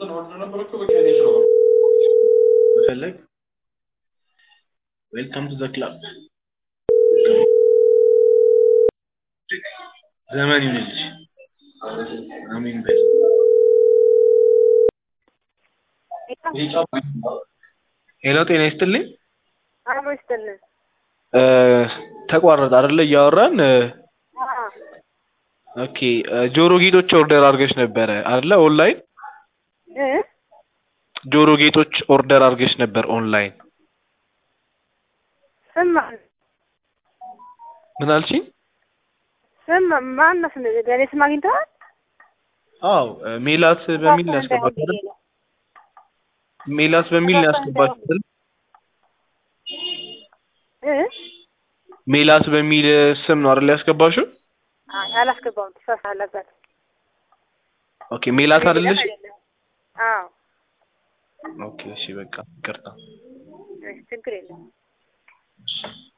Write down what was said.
መፈለግ ዌልካም ቱ ዘ ክላብ ዘመን ይሁንልሽ። አሜን በይ። ሄሎ ጤና ይስጥልኝ። አሎ ይስጥልን። እ ተቋረጠ አይደለ እያወራን እ አዎ ኦኬ እ ጆሮ ጌጦች ኦርደር አድርገሽ ነበረ አይደለ ኦንላይን እ ጆሮ ጌጦች ኦርደር አድርገሽ ነበር ኦንላይን ስም ማን ምን አልሽኝ? ስም ማን ነው? ስም የኔ ስም አግኝተዋል? አዎ እ ሜላት በሚል ነው ያስገባችው አይደል? ሜላት በሚል ነው ያስገባችው አይደል? እ ሜላት በሚል ስም ነው አይደል ያስገባሽው? አይ አላስገባውም። ተሳሳ አለበት። ኦኬ ሜላት አይደለሽ? አዎ ኦኬ እሺ በቃ ይቅርታ። እሺ ችግር የለም። እሺ